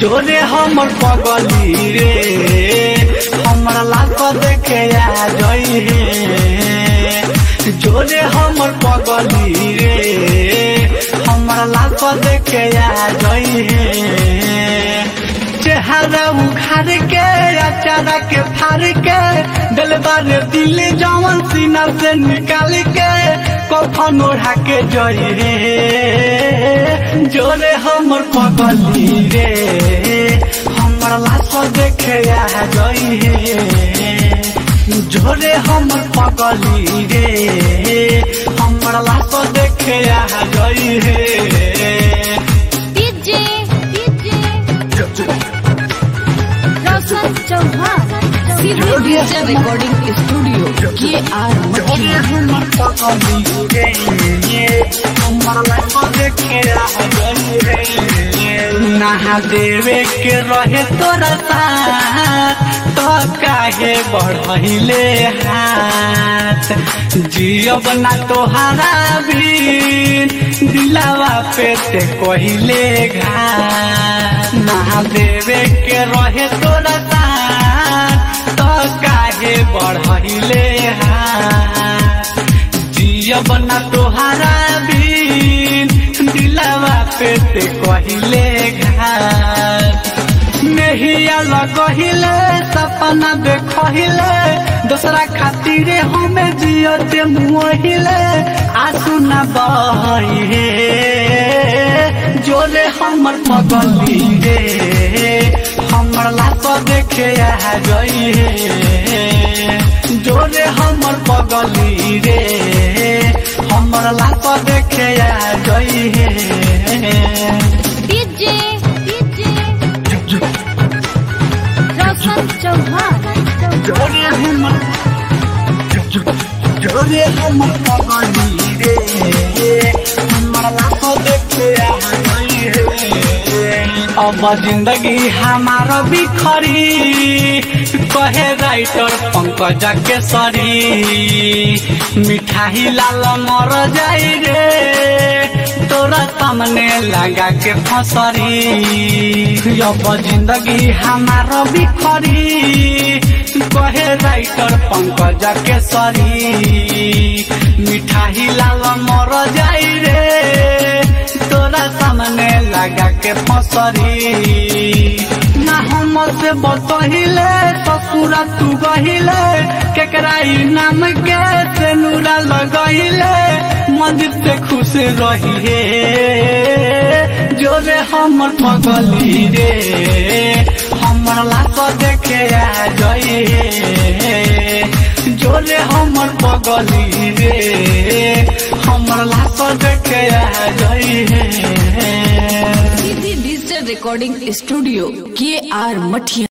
जोरे हमर पगली रे हमरा लाख देखे आ जई हे जोरे हमर पगली रे हमरा लाख देखे आ जई हे चेहरा उखाड़ के अचारा के फाड़ के दिलबार दिल जवन सीना से निकाल के कफन ओढ़ा के जई रे जोरे हमर पगली रे हमर लाश देखे आ जई हे जोरे हमर पगली रे हमर लाश देखे आ जई हे DJ DJ Roshan Chauhan Producer Recording Studio KR नहा देवे के रहे तोरा साथ तो काहे बढ़ले हाथ जियब ना तोहरा भी दिलावा पे ते कहिले घाट नहा देवे के रहे तोरा साथ तो काहे बढ़ले हाथ जियब ना तोहरा भी दिलावा पे ते कहिले घाट नहिया लगहिले सपना देखहिले दूसरा खातिर हमें जियते मुहिले आंसू न बहे जोरे हमर पगली रे हमर लाश देखे आ गई हे जोरे हमर पगली रे हमर लाश देखे आ गई हे डीजे डीजे रोशन चौहान जोरे हमर जोरे हमर पगली रे हमर लाख देखे आ गई रे अब जिंदगी हमार बिखरी कहे राइटर पंकज केसरी मिठाई लाल मर जाई रे तोरा सामने लगा के फसरी अब जिंदगी हमार बिखरी कहे राइटर पंकज केसरी मिठाई लाल मर जाई रे तोरा सामने लगा के फसरी ना हम से बतहिले ससुरा तू गहिले केकराई नाम के से नूरा लगहिले मंदिर से खुश रहिए जोरे हमर पगली रे हमर लाश देखे आ जई हे जोरे हमर पगली रे हमर लाश देखे आ जई हे Digital Recording Studio KR Mathia